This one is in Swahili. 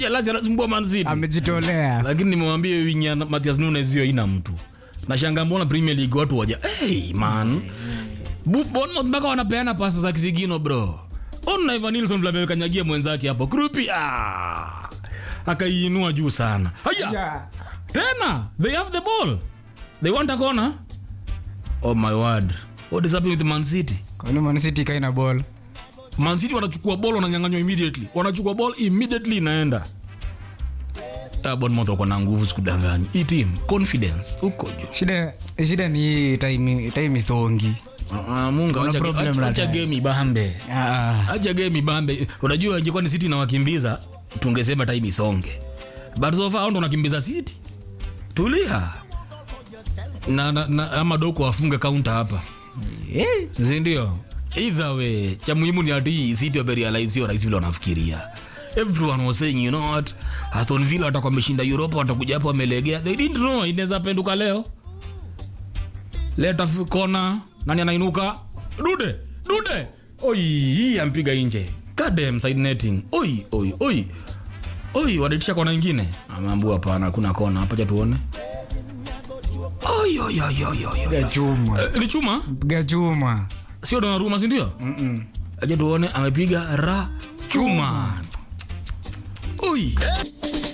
lazima anasumbua Man City amejitolea lakini nimemwambia hiyo winya Matthias Nunes hiyo haina mtu nashanga mbona Premier League watu waja hey man Bu- Bournemouth mpaka wanapeana pasa za kisigino bro ona Ivan Nilsson vile amekanyagia mwenzake hapo Krupi ah akaiinua juu sana haya Yeah. tena they have the ball they want a corner oh my word what is happening with Man City kwani Man City kaina ball Man City wanachukua ball wananyang'anywa immediately wanachukua ball immediately inaenda Ah, Bournemouth wako na nguvu sikudanganya hii team confidence huko juu shida shida ni hii time time isongi Ah, Mungu Kuna acha problem acha- na acha time. game ibambe ah acha game ibambe unajua ingekuwa ni City na wakimbiza tungesema time isonge but so far hao ndo wanakimbiza City tulia na, na, na ama doko afunge counter hapa eh sindio either way cha muhimu ni ati city wamerealize hiyo rahisi vile wanafikiria everyone was saying you know what aston villa watakuwa wameshinda europa watakuja hapo wamelegea they didn't know inaweza penduka leo leta f- kona nani anainuka dude dude oi hii ampiga nje kadem side netting oi oi oi oi waditisha kona ingine ameambua hapana hakuna kona hapa cha tuone oi oi oi oi oi oi. piga chuma Eh, ni chuma piga chuma sio Donnarumma si ndio? Aje tuone amepiga ra chuma. Oi.